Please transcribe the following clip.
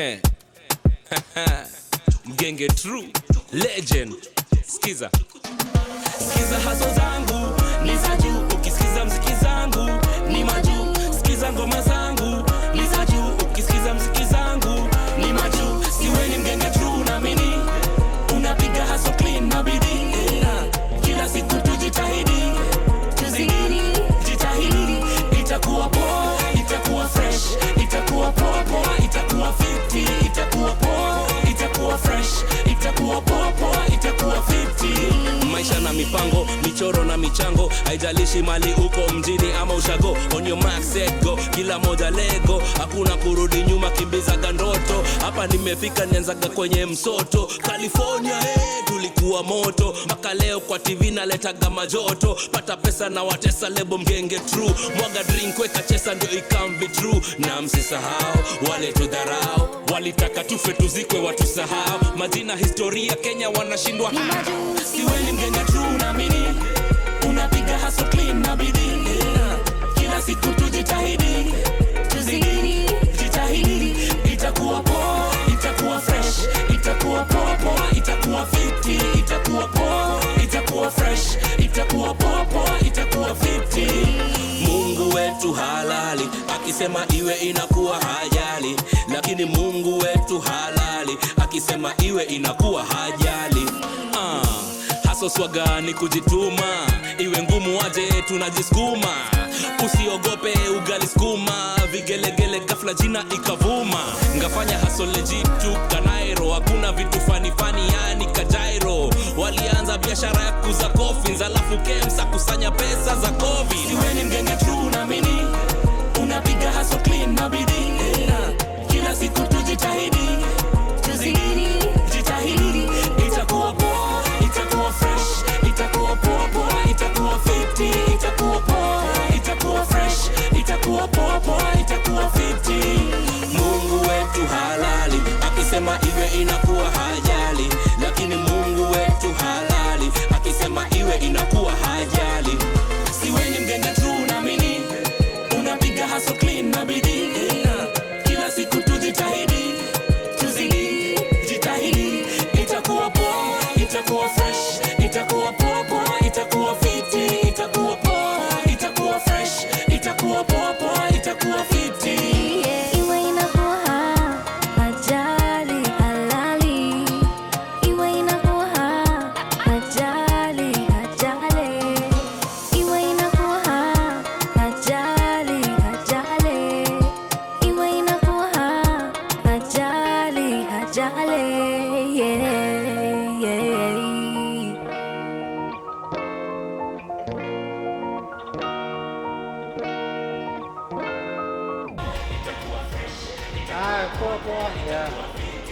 Eh. Mgenge true legend. Skiza. Skiza haso zangu ni za juu, ukisikiza mziki zangu ni majuu. Skiza ngoma zangu ni za juu, ukisikiza mziki zangu ni majuu. Siwe ni mgenge true na mini unapiga haso clean na bidii. Eh, Kila siku tujitahidi, tuzidi, jitahidi, itakuwa poa, itakuwa fresh, itakuwa poa poa, itakuwa fiti, itakuwa poa, itakuwa fresh, itakuwa poa poa, itakuwa fiti. Maisha na mipango, michoro na michango, haijalishi mali uko mjini ama ushago. On your mark set go, kila moja lego, hakuna kurudi nyuma, kimbizaga ndoto. Hapa nimefika, nianzaga kwenye msoto. California hey, tulikuwa moto mpaka leo kwa TV naletaga majoto. Pata pesa na watesa lebo mgenge true, mwaga drink weka chesa ndio ikamvi true. Na msisahau wale tudharau, walitaka tufe tuzikwe watusahau. Majina historia Kenya wanashindwa Ni majuu, siwe ni mgenge true naamini unapiga hustle clean na bidii yeah. Kila siku tujitahidi, tuzidi, jitahidi, itakuwa poa, itakuwa fresh, itakuwa poa poa, itakuwa fiti, itakuwa poa, itakuwa fresh, itakuwa poa poa, itakuwa fiti. Mungu wetu halali, akisema iwe inakuwa hajali, lakini Mungu wetu halali, akisema iwe inakuwa hajali. Ah haso swaga ni kujituma, iwe ngumu aje tunajisukuma. Usiogope ugali skuma, vigelegele ghafla jina ikavuma. Ngafanya haso legit tu kanairo, hakuna vitu fani fani yani kajairo. Walianza biashara ya kuza coffins, alafu kemsa kusanya pesa za covid. Siwe ni mgenge true naamini unapiga haso clean na bidii yeah. Kila siku tujitahidi, tuzidi, jitahidi, itakuwa poa, itakuwa fresh, itakuwa poa poa, itakuwa fiti, itakuwa poa, itakuwa fresh, itakuwa poa poa, itakuwa fiti. Mungu wetu halali, akisema iwe inakuwa hajali, lakini Mungu wetu halali, akisema iwe inakuwa hajali. Siwe ni mgenge true naamini unapiga hustle clean na bidii yeah. Kila siku tujitahidi, tuzidi, jitahidi, itakuwa poa, itakuwa fresh, itakuwa poa poa, itakuwa fiti, itakuwa poa, itakuwa fresh, itakuwa poa poa, itakuwa fiti. Iwe inakuwa ajali halali, iwe inakuwa ajali ajali, iwe inakuwa ajali ajali, iwe inakuwa ajali ajali, yeah, yeah. Ah, poa poa. Yeah.